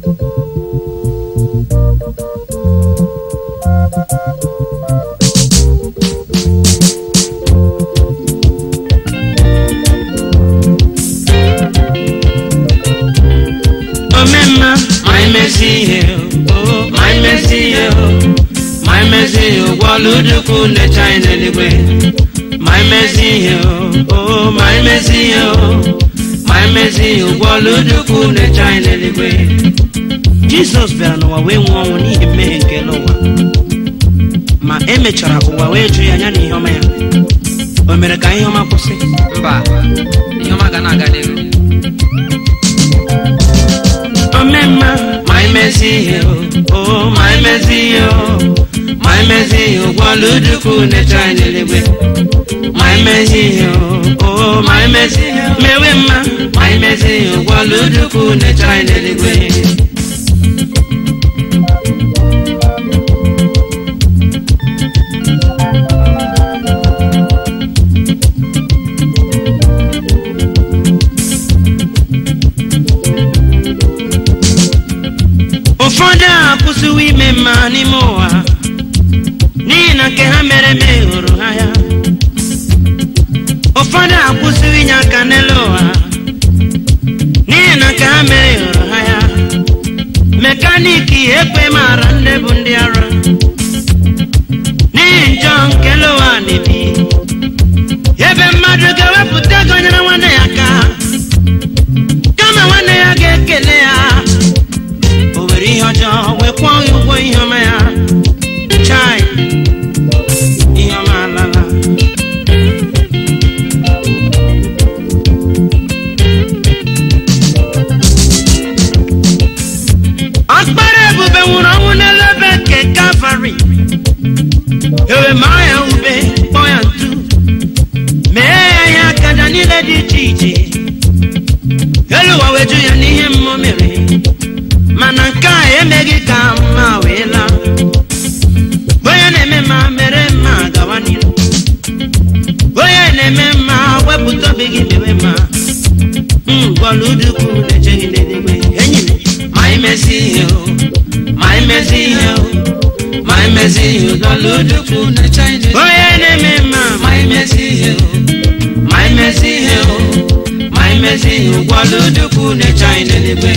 omemma ma imezi ihe o ma imezi ihe o ma imezi ihe ụgbọọlụ dukwu na-eche anyị n'eluigwe ma imezi ihe o o ma imezi ihe o ma imezi ihe ụgbọọlụ dukwu na-eche anyị n'eluigwe jizọs bịara n'ụwa wee nwụọ ọnwụ n'ihi mmehie nke n'ụwa ma emechara ụwa wee jụ ya anya na ihe ọma ya o mere ka ihe ọma kwụsị mba ihe ọma ga na-aga n'ihu omemma ma imezi ihe o o ma imezi ihe o ma imezi ihe ụgbọọlụ dukwu na-eche anyị n'eluigwe ma imezi ihe o o ma imezi ihe mewe mma ma imezi ihe ụgbọọlụ dukwu na-eche anyị n'eluigwe ụfọdụ akwụsịwo ime mma n'ime ụwa n'ihi na nke ha mere eme hụrụ ha ya ụfọdụ akwụsịwo inye aka n'elu ụwa n'ihi na nke ha mere hụrụ ha ya mekaniki ekwe mara ndị bụ ndị ara n'ihi njọ nke elu ụwa na-ebi ebe mmadụ ga-ewepụta ego nyere nwanne ya aka kama nwanne ya ga-ekele ya o were ihe ọjọọ wee kwụọ ya ụgwọ ihe ọma ya chai ihe ọma alala ọkpara ebube nwụrụ ọnwụ n'elu ebe nke kalvarị ewe maa ya ube kpọọ ya ntu mee ya ihe akaja niile dị iche iche elu ụwa weju ya n'ihe mmụọ mere mana nke a emeghị ka mma wee laa onye na-eme mma mere mma gawa n'ihu onye na-eme mma wepụta obi gị mewe mma mgbọlụdukwu na-echeghị n'eluigwe enyi m ma imezi ihe o ma imezi ihe o ma imezi ihe ụgbọlụdukwu na-eche anyị n'eluigwe. onye na-eme mma ma imezi ihe o ma imezi ihe o ma imezi ihe ụgbọlụdukwu na-eche anyị n'eluigwe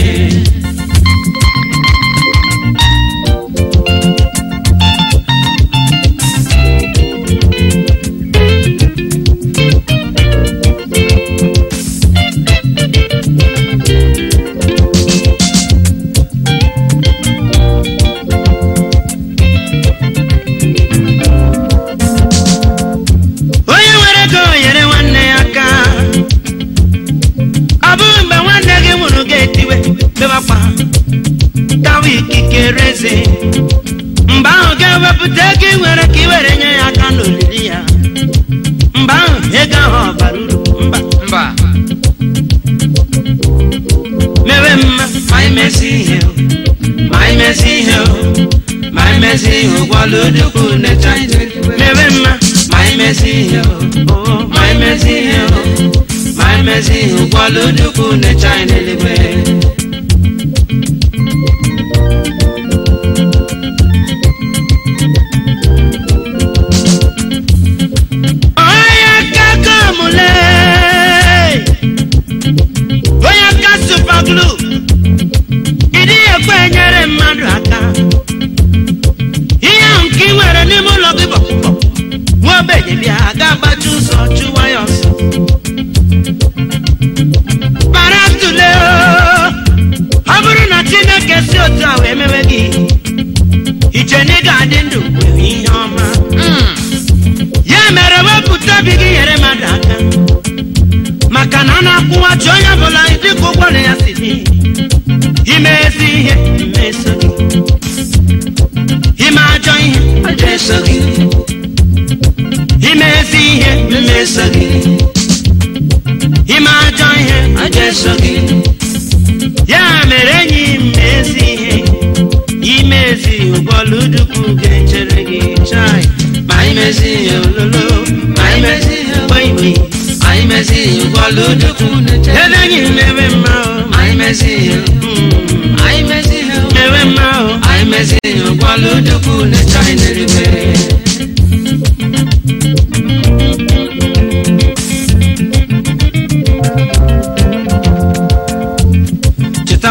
onye nwere ego nyere nwanne ya aka ọ bụghị mgbe nwanne gị nwụrụ ga-etiwe bebakwa tawa ikikere eze mgbe ahụ ga-ewepụta ego ị nwere ka ị were nye ya aka n'olili ya mgbe ahụ ego ahụ ọ bara uru mba mba mewe mma ma imezi ihe o ma imezi ihe o ma imezi ihe ụgbọala odukwu na-eche anyị n'eluigwe. mewe mma ma imezi ihe o o, ma imezi ihe o ma imezi ihe ụgbọala odukwu na-eche anyị n'eluigwe onye aka komule onye aka supaglu ịdị ekwe enyere mmadụ aka ihe ahụ nke ị nwere n'ime ụlọ gị bụ nwa ogbenye bịa ga-agbachi ụzọ chụwa ya ọsọ para tule ọ bụrụ na chineke si otu a wee mewe gị iche na ị ga-adị ndụ nwere ihe ọma ya mere wepụta obi gị nyere mmadụ aka maka na a na-akwụwachi onye ọbụla dịka ụgwọ na ya si dị ime ezi ihe ime eso gị ime ajọ ihe ajọ eso gị ime ezi ihe ime eso gị ime ajọ ihe ajọ eso gị ya mere enyi m ezi ihe ime ezi ụgbọelu dukwu ga-echere gị chai ma imezi ihe ololo ma imezi ihe gbaigbei ma imezi ihe ụgbọelu dukwu na-echere ebe enyi m eme mma o ma imezi ihe mm, ma imezi ihe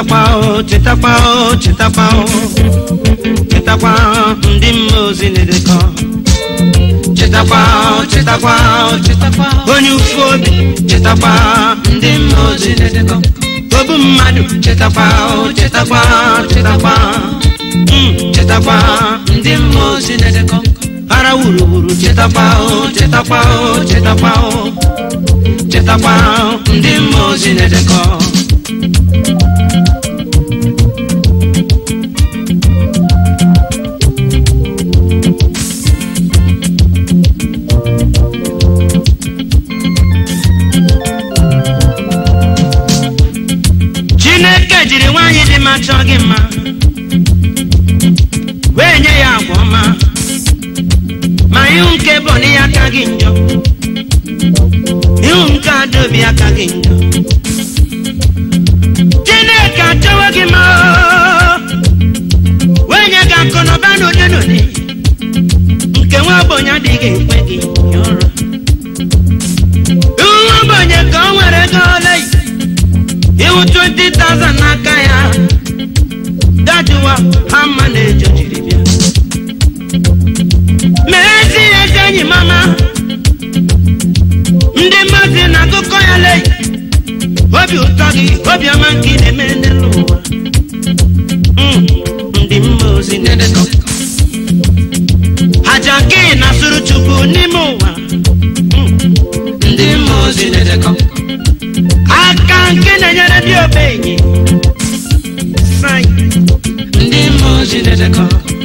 chetakwa o chetakwa o chetakwa o chetakwa ndị mmụọ ozi na-edekọ chetakwa o chetakwa o chetakwa onye ụfụ obi chetakwa ndị mmụọ ozi na-edekọ obu mmadụ chetakwa o chetakwa chetakwa Mm, chetakwa ndị mmụọ ozi na-edekọ ara wuruwuru chetakwa o chetakwa o chetakwa o chetakwa ndị mmụọ ozi na-edekọ chineke jiri nwaanyị dị mma chọọ gị mma wee nye ya agwa ọma ma ihu nke bụ na ya aka gị njọ ihu nke adaobi aka gị njọ chineke achọwo gị mma wee nye gị akụ na ụba n'ụdị n'ụdị nke nwa ogbenye adịghị ekwe gị nye ụra ihu nwa ogbenye ka o nwere ego ole ihu 20,000 n'aka ya dajuwa hama na-ejo jiri bịa mee ezi ezi enyi mama ndị mmadụ na akụkọ ya lei obi ụtọ gị obiọma nke ị na-eme n'elu ụwa Mm, ndị mma ozi na-edekọ aja nke ị na-asụrụ chukwu n'ime ụwa Mm, ndị mma ozi na-edekọ aka nke na-enyere ndị ogbenye Sai, ndị mmụọ ozi na-edekọ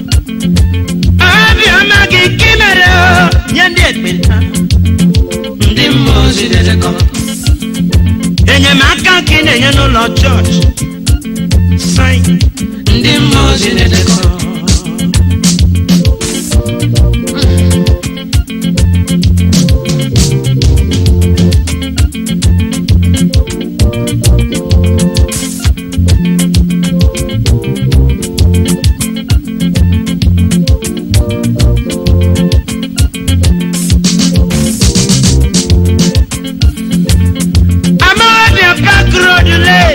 obiọma gị ka ị mere o, nye ndị ekpenta ndị mmụọ ozi na-edekọ enyemaka ka ị na-enye n'ụlọ chọọchị Sai, ndị mmụọ ozi na-edekọ Amawabia Park Road lee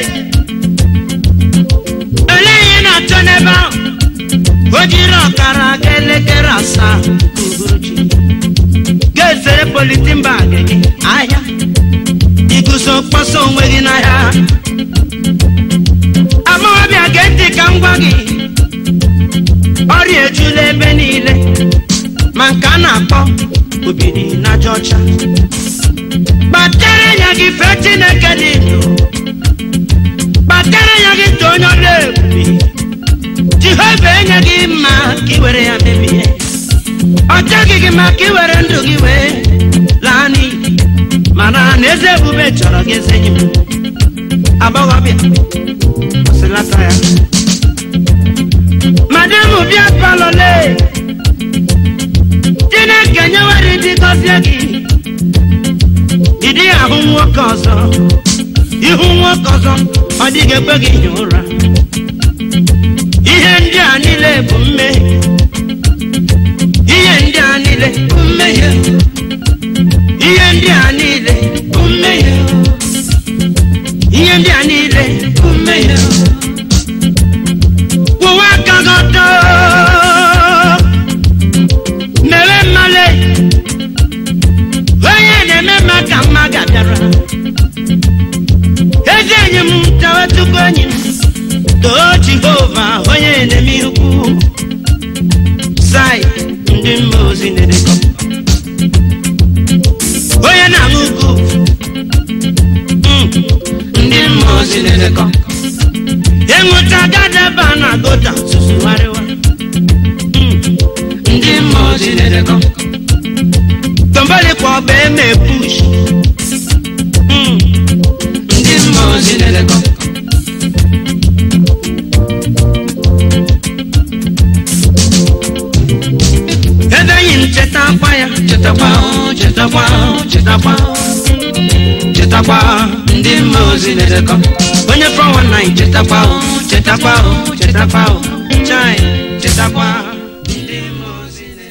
olee ihe ị na-achọ n'ebe ahụ o jiri ọkara aga elekere asaa nke uhuruchi ga-ezere politin bag gị ahịa iguzo mkpọsa onwe gị n'ahịa amawabịa gee ntị ka m gwa gị ọrịa ejula ebe niile ma nke a na-akpọ obiri na aja ọcha kpatara ya gị fee chineke dị ndụ kpatara ya gị too onye ọrụ ebube jehova enye gị mma ka ị were ya mebie ọ chọghị gị ma ka ị were ndụ gị wee laa n'iyi mana na eze ebube chọrọ gị eze enyi m agbọghọbịa kwụsịlata ya madam bịa palole chineke nyewere ndị gọzie gị ị dịghị ahụ nwoke ọzọ ihu nwoke ọzọ ọ dịghị ekwe gị hie ụra ihe ndị a niile bụ mmehie ihe ndị a niile bụ mmehie ihe ndị a niile bụ mmehie ihe ndị a niile bụ mmehie kwụwa aka gị ọtọ mewe mmale onye na-eme mma ka mma ga-abịara ezi enyi m tawechukwu enyi m too jehova onye na-eme ihe ukwu sai ndị mma ozi na-edekọ onye na-aṅụ ugwu Mm, ndị mma ozi na-edekọ ịṅụcha gadaba na gota susugharịwa Mm, ndị mma ozi na-edekọ tomboli kwa ọba eme push Mm, ndị mma ozi na-edekọ ebe enyi m cheta akwa ya chetakwa o, chetakwa o, chetakwa o. chetakwa ndị mma ozi na-edekọ onye 419 chetakwa o, chetakwa o, chetakwa o. chai chetakwa ndị mma ozi na